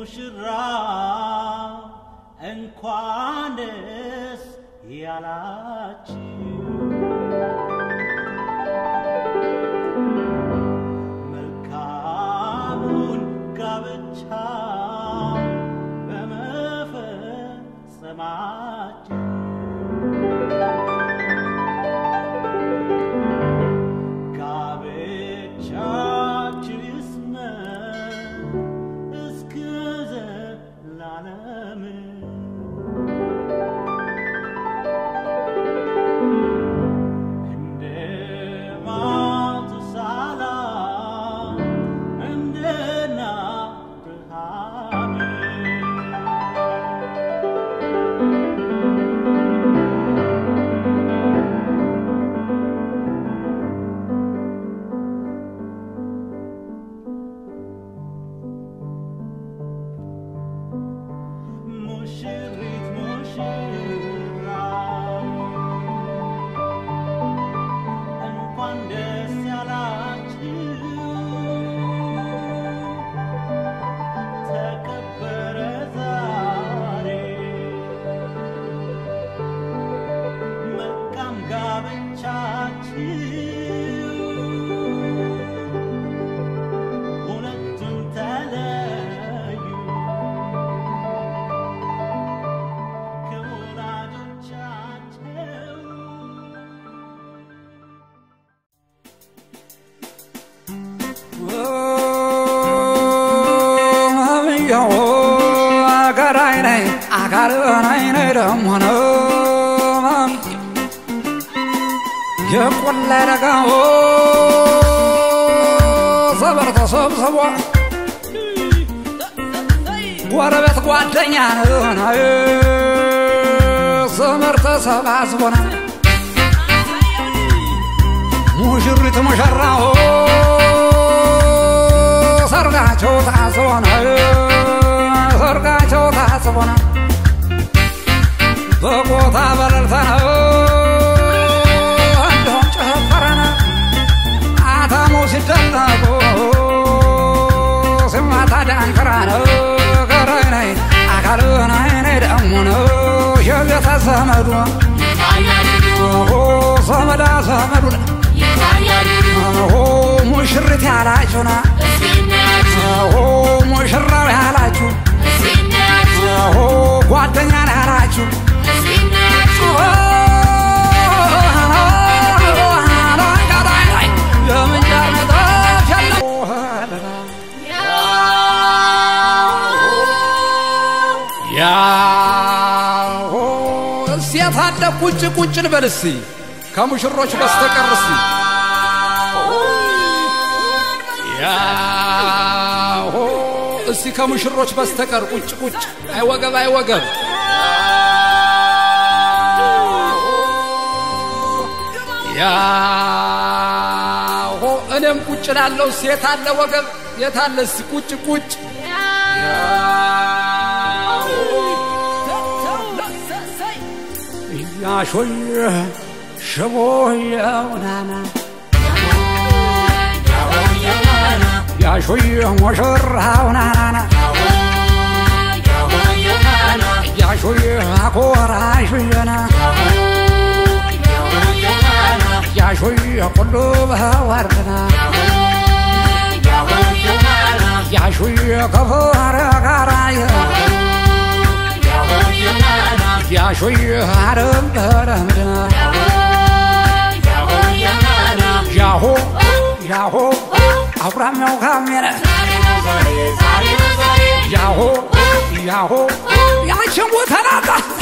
ሙሽራ እንኳን ደስ ያላችሁ መልካሙን ጋብቻ በመፈጸማችሁ ጋብቻችሁ ይስመር እስከ ዘላለም እንደ ማቱሳላ እንደ አብርሃም ሙሽሪት ሙሽራ እንኳን ደስ ያላችሁ ተከበረ ዛሬ መልካም ጋብቻችሁ ሁለቱም ተለዩ ከወላጆቻቸው የቆላ ደጋው ሰበር ተሰብስቦ ጎረቤት ጓደኛ ነው ዘመር ተሰባስቦና ሙሽሪት ሙሽራው ሰርጋቸው ታስቦና ሰርጋቸው ታስቦና በቦታ በለልታ ነው እንደውም ጨፈረና አታሞ ሲደለቁ ስማታ ዳንክራ ነው ገረነይ አካልነይ ደሞ ነው የቤተ ዘመዱ ኦሆ ዘመዳ ዘመዱ ኦሆ ሙሽሪት ያላችሁና ኦሆ ሙሽራው ያላችሁ ኦሆ ጓደኛ ያላችሁ የምንጃር መጣፍ ያለው ያሆ እስቲ የታለ ቁጭ ቁጭ ልበል እስቲ ከሙሽሮች በስተቀር እስቲ ያሆ እስቲ ከሙሽሮች በስተቀር ቁጭ ቁጭ አይወገብ አይወገብ ያሆ እኔም ቁጭ ላለው ሴት አለ ወገብ የታለ እስቲ ቁጭ ቁጭ ያሾየ ሽቦየው ናና ያሾየ ሙሽራው ናናና ያሾየ አኮራሹየና ያሾየ ኩሉ በወርድና ያሾየ ከፈረ ጋራየ ያሾየ አረም በረምድና ያሆ ያሆ አብራሚያው ካሜረ ያሆ ያሆ ያችን ቦታ ናታ